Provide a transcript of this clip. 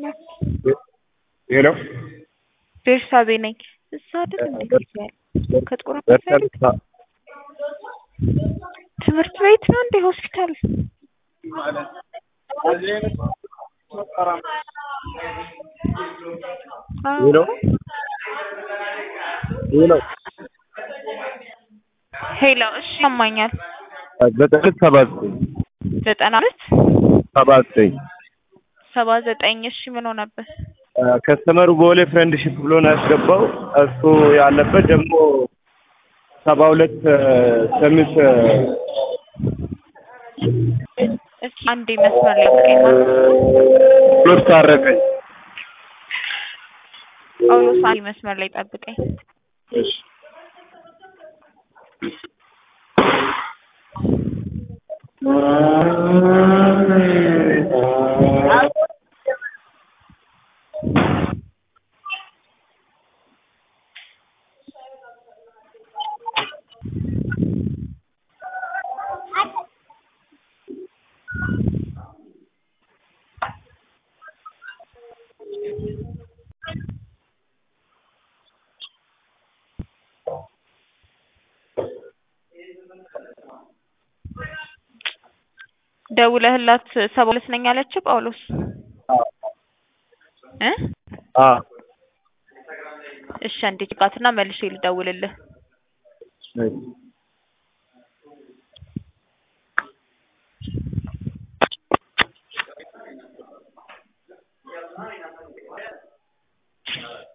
ነው። ሄሎ ቤርሳቤ ነኝ። እዛ አይደል እንዴ ጊዜ ያለ ከጥቁር አንበሳ ይልቅ ትምህርት ቤት ነው እንዴ ሆስፒታል? ሄሎ ሄሎ ሄሎ እሺ ያማኛል። ዘጠኝ ሰባ ዘጠኝ ዘጠና ሁለት ሰባ ዘጠኝ ሰባ ዘጠኝ እሺ ምን ሆነበት? ከስተመሩ ቦሌ ፍሬንድሺፕ ብሎ ነው ያስገባው። እሱ ያለበት ደግሞ ሰባ ሁለት ስምንት እስኪ አንዴ መስመር ላይ አድርገኝ ማለት ነው። ጳውሎስ ታረቀኝ። ጳውሎስ አንዴ መስመር ላይ ጠብቀኝ። እሺ ደውለህላት ሰባ ሁለት ነኝ አለችህ ጳውሎስ እ አ እሺ አንዴ ጭቃትና መልሼ ልደውልልህ። እሺ